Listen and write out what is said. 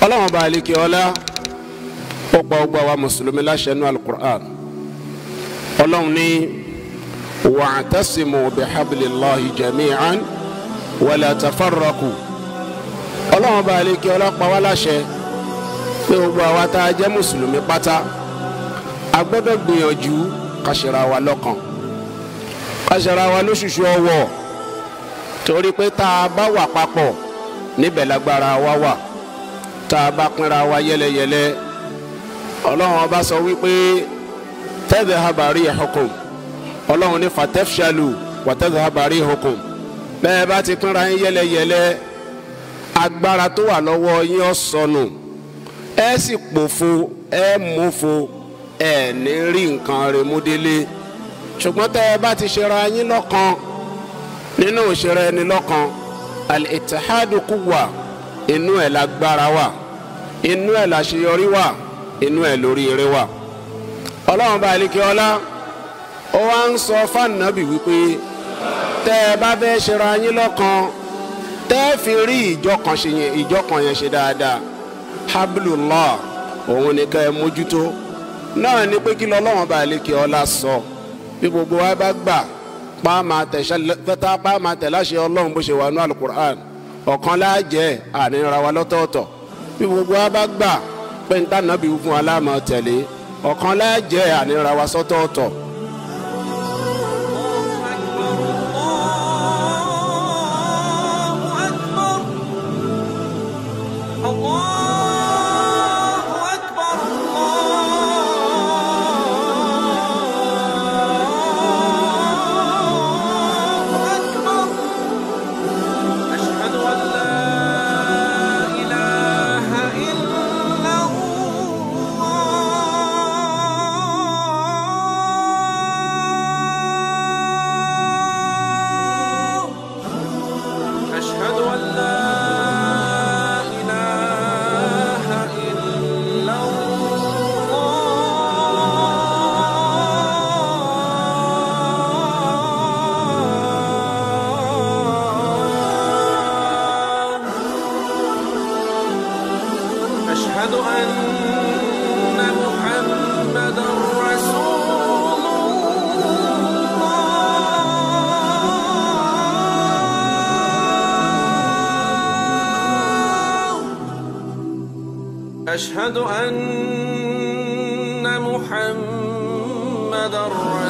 ọlọ́run bá alẹ́ kí ọlá ó pa ọgbà wa mùsùlùmí láṣẹ nínú alukur'an ọlọ́run ní wa'tasimu bihablillahi jami'an wala tafarraqu ọlọ́run bá alẹ́ kí ọlá pa wá láṣẹ pé gbogbo àwa tá a jẹ́ mùsùlùmí pátá a gbọ́dọ̀ gbìyànjú ká ṣera wa lọ́kàn ká ṣera wa lóṣùṣù ọwọ́ torí pé tá a bá wà papọ̀ níbẹ̀ lágbára wa wà tá a bá pínra wa yẹlẹyẹlẹ ọlọ́run ọba sọ wípé tadhhaba rihukum ọlọ́run ní fatafshalu wa tadhhaba rihukum bẹ́ẹ̀ bá ti pínra yín yẹlẹyẹlẹ agbára tó wà lọ́wọ́ yín ó sọnù ẹ sì pòfo ẹ mófo ẹ ní rí nǹkan rẹ̀ mú délé ṣùgbọ́n tẹ́ ẹ bá ti ṣera yín lọ́kan nínú ìṣera ẹni lọ́kan al-ittihadu quwwa inú ẹ̀ lágbára wà inú ẹ̀ láṣeyọrí wà inú ẹ̀ lórí eré wà. ọlọ́run bá alikẹ́ ọlá ó wá ń sọ fáànàbì wípé tẹ́ ẹ bá fẹ́ ṣera yín lọ́kan tẹ́ ẹ fi rí ìjọkan ṣe yẹn ìjọkan yẹn ṣe dáadáa hablullah òun ni ká ẹ mójútó náà ni pé kí lọ́lọ́run bá alikẹ́ ọlá sọ bí gbogbo wa bá gbà pa máa tẹ̀ láṣẹ ọlọ́run bó ṣe wà ní alukur'an ọ̀kan láàjẹ́ àníra wa lọ́tọ̀ọ̀tọ̀ bí gbogbo wa bá gbà pé níta nàbí fún wa láàmú tẹ̀lé ọ̀kan láàjẹ́ àníra wa sọ́tọ̀ọ̀tọ̀. أشهد أن لا إله إلا الله أشهد أن لا إله إلا الله أشهد أن محمدا رسول الله أشهد أن محمدا